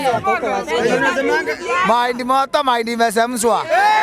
wako huko wasikie. Mahindi moto, mahindi imechemshwa.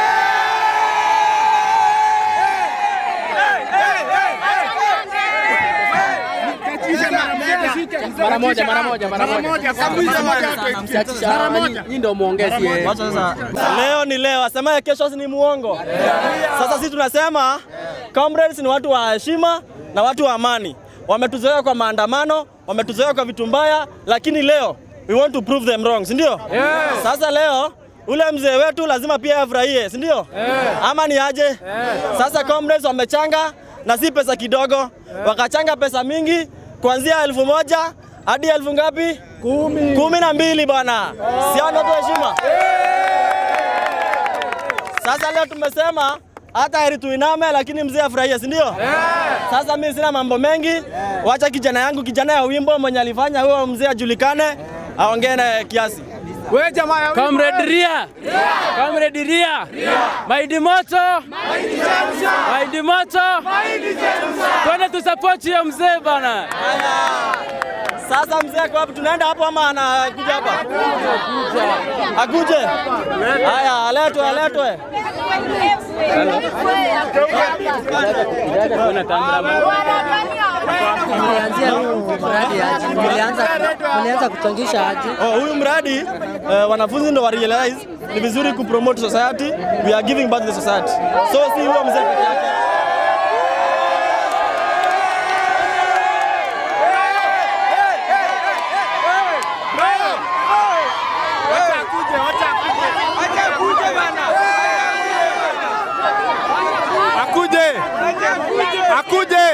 Mara moja, mara moja, mara moja. Msiachisha, nyinyi- nyinyi ndio muongezi. eh. Leo ni leo, asemaye kesho ni muongo. Sasa sisi tunasema comrades ni watu wa heshima na watu wa amani. Wametuzoea kwa maandamano, wametuzoea kwa vitu mbaya, lakini leo we want to prove them wrong, si ndio? Sasa leo ule mzee wetu lazima pia afurahie, si ndio? Ama ni aje? Sasa comrades wamechanga na si pesa kidogo, wakachanga pesa mingi kuanzia elfu moja hadi elfu ngapi? Kumi. Kumi na mbili bwana, si hao ndio watu wa heshima? Sasa leo tumesema hata heri tuiname, lakini mzee afurahie, si ndio? Sasa mimi sina mambo mengi, wacha kijana yangu, kijana ya wimbo mwenye alifanya huyo mzee ajulikane, aongee na kiasi. Comrade Ria. Comrade Ria. Mahindi moto. Mahindi moto. Twende tusupport hiyo mzee bana. Sasa mzee ako wapi? Tunaenda hapo ama anakuja hapa? Akuje? Haya, aletwe, aletwe. Mlianzia huu mradi aje? Mlianza mlianza kuchangisha aje? Oh, huyu mradi eh, wanafunzi ndo wa realize ni vizuri kupromote society, we are giving back to the society. So si huyo mzee peke yake. Akuje. Akuje.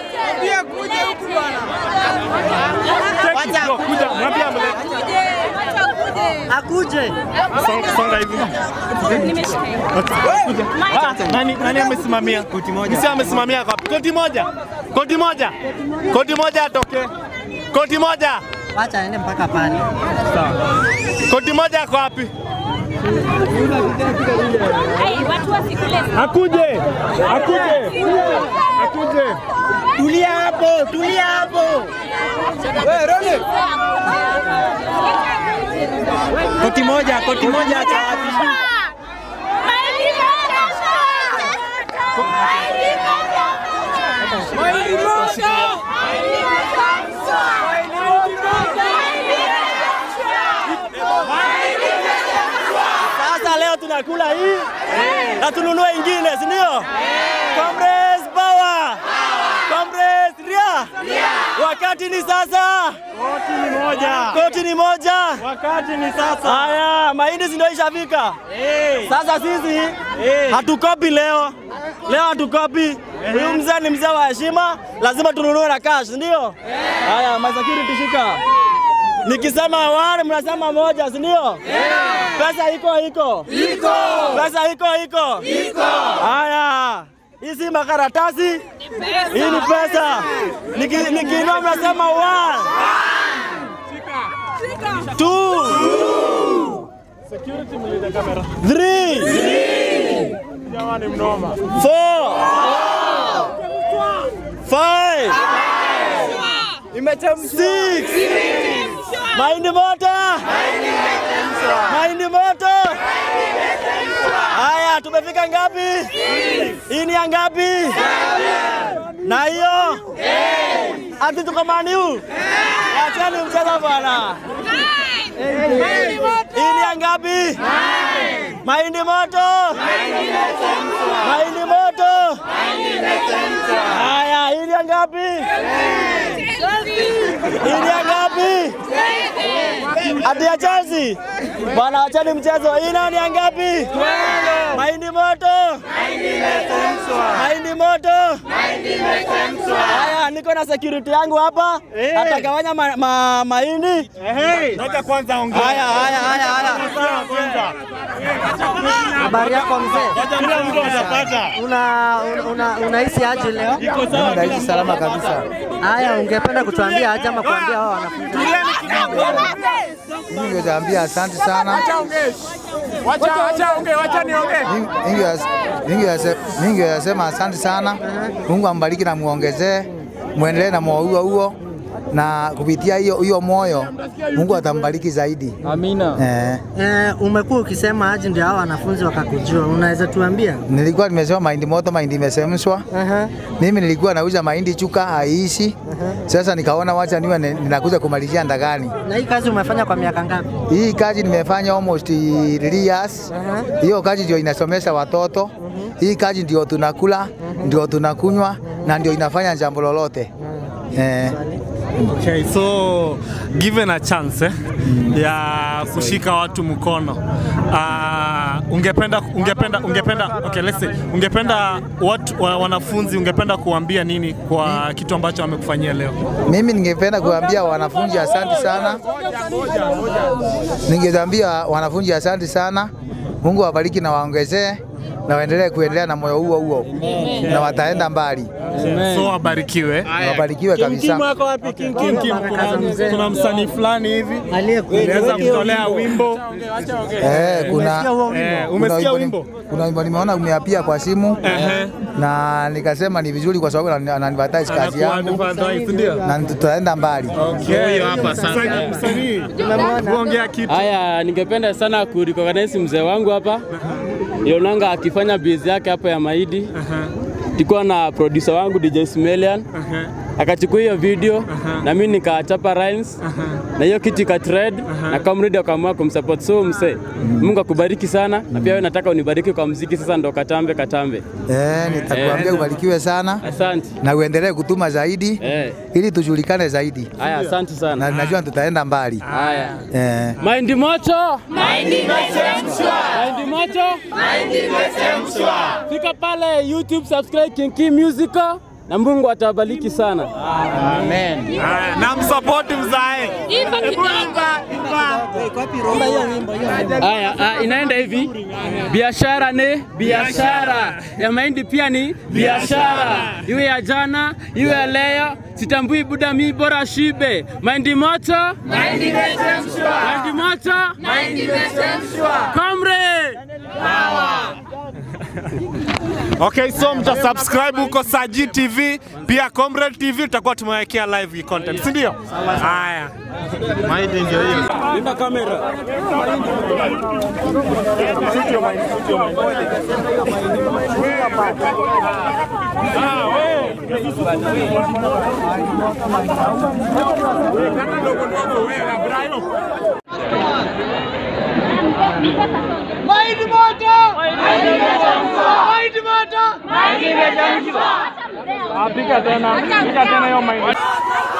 Kuja, mwambie amlete. Akuje. Songa- Songa hivi. Ah, Nani nani amesimamia? Koti moja. Msi amesimamia wapi? Koti moja. Koti moja. Koti moja atoke. Koti moja. Wacha aende mpaka pale. Koti moja ako wapi? watu wasikule Akuje. Akuje. Akuje. Tulia hapo, tulia hapo. Koti moja, koti moja acha wapi? Sasa leo tunakula hii na tununue ingine, si ndio? Comrades power! Comrades ria! Wakati ni sasa, Koti ni moja. koti ni moja. Wakati ni sasa. Haya, mahindi si ndio ishafika. Sasa sisi hatukopi leo, leo hatukopi. Huyu mzee ni mzee wa heshima, lazima tununue na cash, si ndio? Haya, my security shika. Nikisema one mnasema moja, si ndio? Pesa iko iko iko, pesa iko iko iko. Haya, hii si makaratasi, hii ni pesa. Niki- Nikiinua mnasema one, two, Security mlinde kamera. three, Jamani mnoma. four, five, six, mahindi moto, mahindi moto. Haya, tumefika ngapi? Hii ni ya ngapi? Na hiyo ati tuko maniu, acheni mchezo bwana. Hii ni ya ngapi? Mahindi moto, mahindi moto. Haya, hii ni ya ngapi? Hii ni ya ngapi? Ati ya Chelsea. Bwana, acheni mchezo. Hii nayo ni ya ngapi? Mahindi moto. Mahindi moto. Haya, niko na security yangu hapa. Atagawanya ma, ma, mahindi. Ngoja kwanza ongea. Haya, haya, haya, haya. Kwanza. Habari yako mzee? Kila mtu atapata. Una una unahisi aje leo? Naishi salama kabisa. Haya, ungependa kutuambia aje ama kuambia wao wanafunzi? Mimi ningeambia asante sana. Wacha wacha ongee, wacha niongee. Ningesema asante sana. Mungu ambariki na muongezee, muendelee na moyo huo huo, na kupitia hiyo hiyo moyo Mungu atambariki zaidi. Amina. Eh, Eh, umekuwa ukisema aje ndio hao wanafunzi wakakujua, unaweza tuambia? nilikuwa nimesema mahindi moto, mahindi imechemshwa. Aha. Mimi nilikuwa nauza mahindi chuka haiishi. Sasa nikaona wacha niwe ni- ninakuja kumalizia ndagani. Na hii kazi umefanya kwa miaka ngapi? Hii kazi nimefanya almost 3 years. Hiyo kazi ndio inasomesha watoto. Hii kazi ndio tunakula, ndio tunakunywa na ndio inafanya jambo lolote. Eh, Okay, so given a chance eh, ya kushika watu mkono uh, ungependa ungependa ungependa okay, let's say ungependa watu wa, wanafunzi ungependa kuambia nini kwa kitu ambacho wamekufanyia leo? mimi ningependa kuambia wanafunzi asante sana. Ningeambia wanafunzi asante sana. Mungu awabariki na waongezee na waendelee kuendelea na moyo huo huo na wataenda mbali. So wabarikiwe. Na Wabarikiwe kabisa. Kim, Kim, kuna, kuna msanii fulani hivi Aliyekuwa unaweza kutolea wimbo Eh, kuna eh, kuna umesikia wimbo wimbo? ni- kuna wimbo nimeona umeapia kwa simu Ehe. na nikasema ni vizuri kwa sababu anani- ananiadvertise kazi yangu Anakuadvise, ndio? na tutaenda mbali. Okay, hapa sasa. Msanii, kuongea kitu. Haya, ningependa sana kurecognize mzee wangu hapa Yonanga akifanya biz yake hapa ya Maidi. Tulikuwa na producer wangu DJ Smelian akachukua hiyo video na mimi nikachapa rhymes na hiyo kitu ika trend na Comrade akaamua kumsupport. So mse, Mungu akubariki sana na pia wewe nataka unibariki kwa mziki sasa, ndo katambe katambe. Eh, nitakuambia ubarikiwe sana Asante. na uendelee kutuma zaidi Eh, ili tujulikane zaidi haya, asante na sana. najua tutaenda mbali. Haya. Eh, Mahindi moto. Mahindi moto. Fika pale YouTube subscribe King Kim Musical na Mungu atawabariki sana. Amen. Haya, na msapoti mzae. Haya, ah, inaenda hivi. Biashara ni biashara. Ya mahindi pia ni biashara. Iwe ya jana, iwe ya leo, sitambui buda mi bora shibe. Mahindi moto. Mahindi moto. Comrade. Okay, so mta subscribe huko Saji TV, pia Comrade TV tutakuwa tumewekea live content, si ndio? Haya. Maidi ndio hiyo. Linda kamera. Pika tena, pika tena hiyo mahindi.